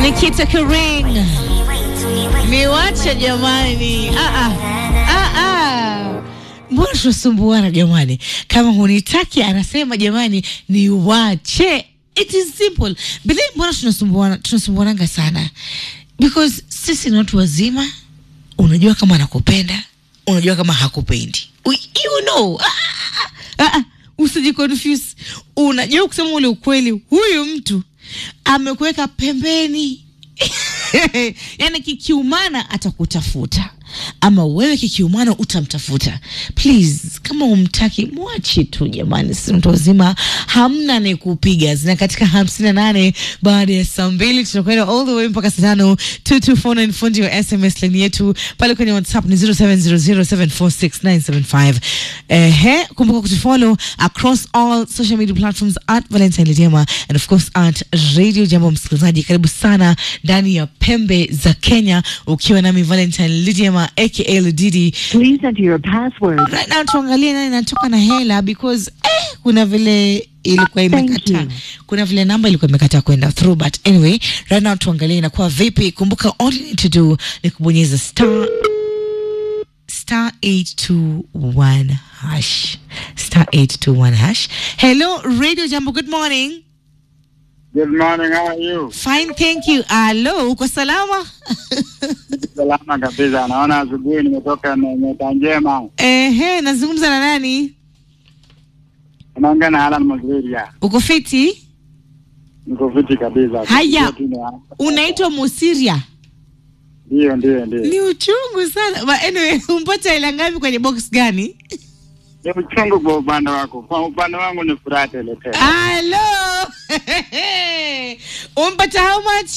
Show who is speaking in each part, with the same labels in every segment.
Speaker 1: Nikita Kering niwache jamani. Ah, ah. Ah, ah. Mbona tunasumbuana jamani? Kama hunitaki anasema jamani, niwache. It is simple. But then mbona tunasumbuana tunasumbuananga sana? Because sisi ni watu wazima, unajua kama anakupenda, unajua kama hakupendi. We- You know. Ah, ah, ah, ah. Usijiconfuse. Unajua kusema ule ukweli, huyu mtu amekuweka pembeni yaani kikiumana atakutafuta ama wewe kikiumana utamtafuta please kama umtaki mwache tu jamani si mtu wazima hamna ni kupiga zina katika hamsini na nane baada ya saa mbili tunakwenda all the way mpaka saa tano 2249 fundi wa sms line yetu pale kwenye whatsapp ni 0700746975 ehe kumbuka kutufollow across all social media platforms at valentine lidema and of course at radio jambo msikilizaji karibu sana ndani ya pembe za kenya ukiwa nami valentine lidema aka ludidi
Speaker 2: Please enter your password.
Speaker 1: right now tuangalie nani natoka na hela because eh, kuna vile ilikuwa
Speaker 2: Ah, thank
Speaker 1: imekataa
Speaker 2: you.
Speaker 1: kuna vile namba ilikuwa imekataa kwenda through but anyway right now tuangalie inakuwa vipi kumbuka all you need to do ni kubonyeza star star 821 hash star 821 hash hello radio jambo good morning
Speaker 3: Good morning, how are you?
Speaker 1: fine thank you alo uko salama
Speaker 3: Salama kabisa. Naona asubuhi nimetoka na nyota njema.
Speaker 1: ehe nazungumza na nani
Speaker 3: Unaongea na Alan Maziria.
Speaker 1: uko fiti
Speaker 3: Niko fiti kabisa.
Speaker 1: Haya.
Speaker 3: Kusikia tu ni-
Speaker 1: unaitwa musiria
Speaker 3: Ndio, ndio, ndio.
Speaker 1: ni uchungu sana but anyway umpata hela ngapi kwenye box gani
Speaker 3: Ni uchungu kwa upande wako. Kwa upande wangu ni furaha tele tele.
Speaker 1: halo umpata how much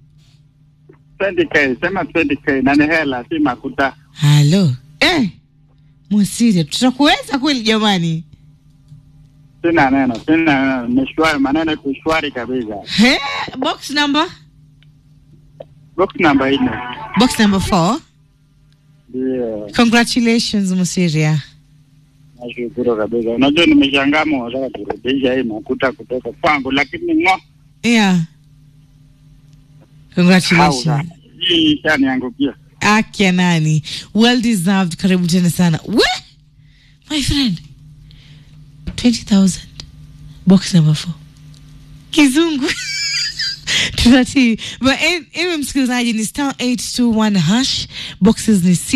Speaker 3: 20k, sema 20k na ni hela si makuta.
Speaker 1: halo eh, musiria tutakuweza kweli jamani
Speaker 3: Sina neno, sina neno. Ni shwari, maneno iko shwari kabisa.
Speaker 1: He, box number
Speaker 3: Box namba nne.
Speaker 1: box number four
Speaker 3: Ndio.
Speaker 1: congratulations musiria
Speaker 3: Nashukuru kabisa. Unajua nimeshangaa mwataka kurudisha hii makuta kutoka kwangu lakini ngo
Speaker 1: yeah congratulations
Speaker 3: hauna. Hii ishaniangukia.
Speaker 1: akya nani well deserved karibu tena sana we my friend 20000 box number 4 kizungu tunatii but anyway msikilizaji ni star 821 hash boxes ni